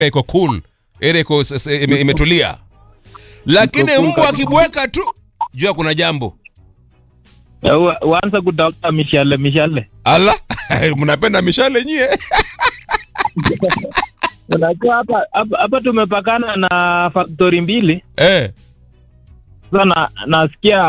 iko cool area iko s- s- ime- imetulia lakini cool mbwa kabisa. akibweka tu jua kuna jambo Wa- waanza kutafuta mishale mishale ala mnapenda mishale nyie unajua hapa hapa- hapa tumepakana na faktori mbili eh. sasa na, nasikia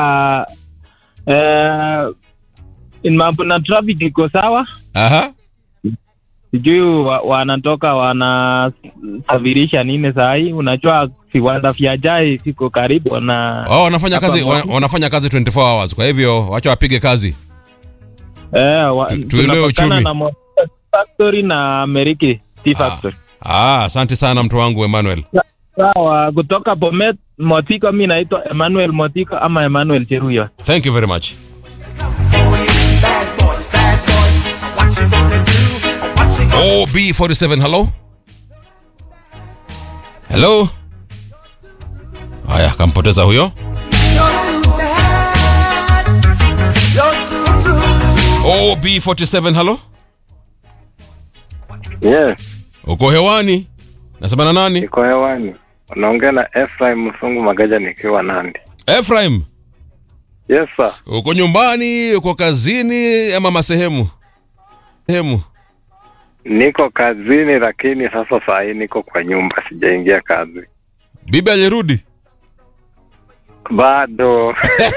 eh, in mambo na traffic iko sawa aha sijui wa- wanatoka wanasafirisha nini saa hii unajua viwanda vya jai viko karibu na oh, wanafanya Hapa kazi Mombasa. wa- wanafanya kazi 24 hours kwa hivyo wacha wapige kazi eh, wa, Tu- tuelewe tunapakana uchumi. na Mo- factory na Meriki Tea Factory ah, asante sana mtu wangu emmanuel sawa kutoka Bomet Motiko mi naitwa Emmanuel Motiko ama Emmanuel Cheruyo thank you very much Bad boys, bad boys. What you gonna do? What you gonna ob47 hello hello haya kampoteza huyo You're too bad. You're too true. ob47 hello Yes, uko hewani nasema na nani niko hewani. Unaongea na Ephraim Msungu Magaja nikiwa Nandi. Ephraim Yes sir. uko nyumbani uko kazini ama masehemu sehemu Niko kazini lakini sasa saa hii niko kwa nyumba sijaingia kazi. bibi alirudi Bado.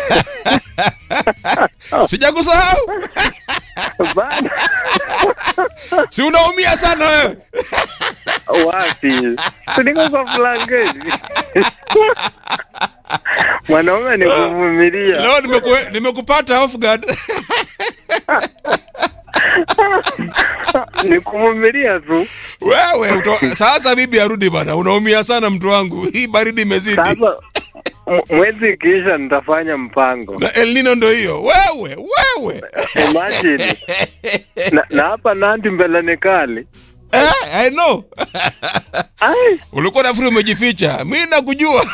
sijakusahau Bado. si unaumia sana wewe Wapi? Si niko kwa blanketi. Mwanaume ni kuvumilia. leo nimeku- nimekupata off guard Ni kuvumilia tu. wewe uto, sasa bibi arudi bana unaumia sana mtu wangu hii baridi imezidi Sasa m- mwezi ikiisha nitafanya mpango. na El Nino ndo hiyo wewe wewe Imagine. Na, na hapa Nandi mbele ni kali. eh, I know Ai. ulikuwa nafikiri umejificha mi nakujua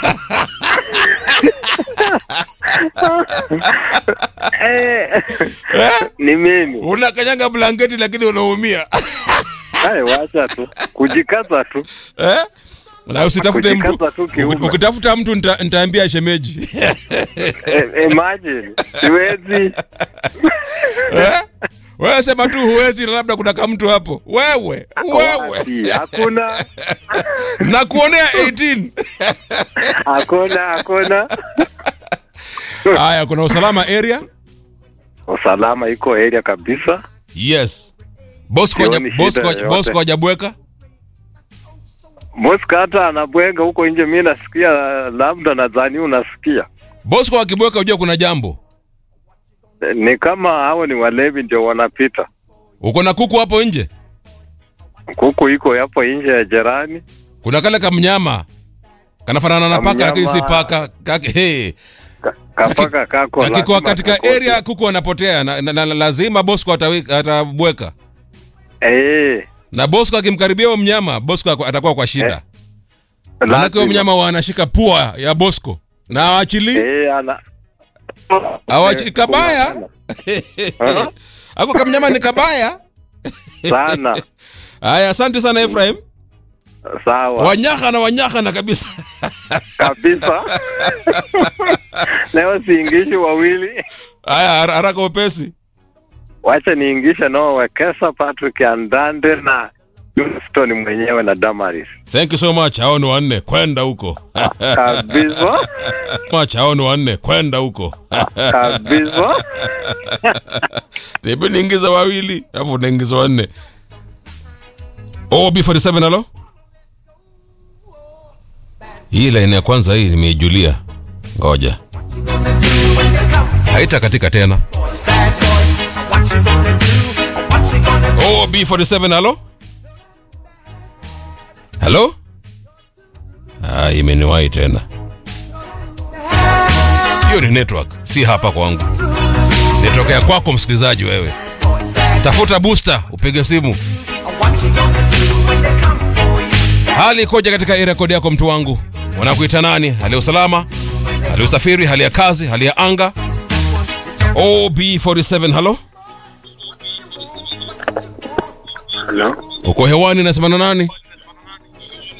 Eh, eh? ni mimi. unakanyanga blanketi lakini unaumia Hai, wacha tu kujikaza tu. eh? na usitafute mtu Kujikaza tu kiume. uki- ukitafuta mtu nita- nitaambia shemeji E, imagine siwezi. eh? wewe sema tu huwezi na labda kuna kamtu hapo wewe wewe Wapi? Hakuna, na kuonea 18 hakuna, hakuna. haya kuna usalama area Usalama iko area kabisa. yes bosco Sioni haja- shida Bosco- yoyote. bosco hajabweka Moska hata anabwenga huko nje, mi nasikia, labda nadhani unasikia. bosco akibweka ujua kuna jambo E, Ni kama hao ni walevi ndio wanapita. uko na kuku hapo nje Kuku iko hapo nje ya jirani. kuna kale kamnyama kanafanana na paka lakini si Kamnyama. paka Kake- hey. Ka- Kapaka kako kakikuwa lazima katika kakote. area kuku wanapotea na, na, na, na lazima bosco atawi- atabweka Eh, na bosco akimkaribia huyo mnyama bosco ako- atakuwa kwa shida Eh, manake huyo lazima. mnyama wanashika pua ya bosco na awachili Eh, ana awachi Eh, kabaya Aha. ako kamnyama ni kabaya sana haya asante sana efraim sawa wanyaka na wanyaka na kabisa kabisa. Leo siingishi wawili, haya har- haraka upesi wacha niingishe nao Wekesa, Patrick Andande na Houston mwenyewe na Damaris thank you so much hao ni wanne kwenda huko kabisa much hao ni wanne kwenda huko kabisa. tebi niingiza wawili alafu unaingiza wanne ob47 halo hii laini ya kwanza hii nimeijulia ngoja haita katika tena Bad boys. What you gonna do? What you gonna do? ob47 halo halo ah, imeniwahi tena hiyo ni network si hapa kwangu network ya kwako msikilizaji wewe Boys, bad tafuta booster upige simu What you gonna do when they come for you? hali ikoje katika hii rekodi yako mtu wangu wanakuita nani hali ya usalama hali ya usafiri hali ya kazi hali ya anga ob47 halo Hello, uko hewani nasemana nani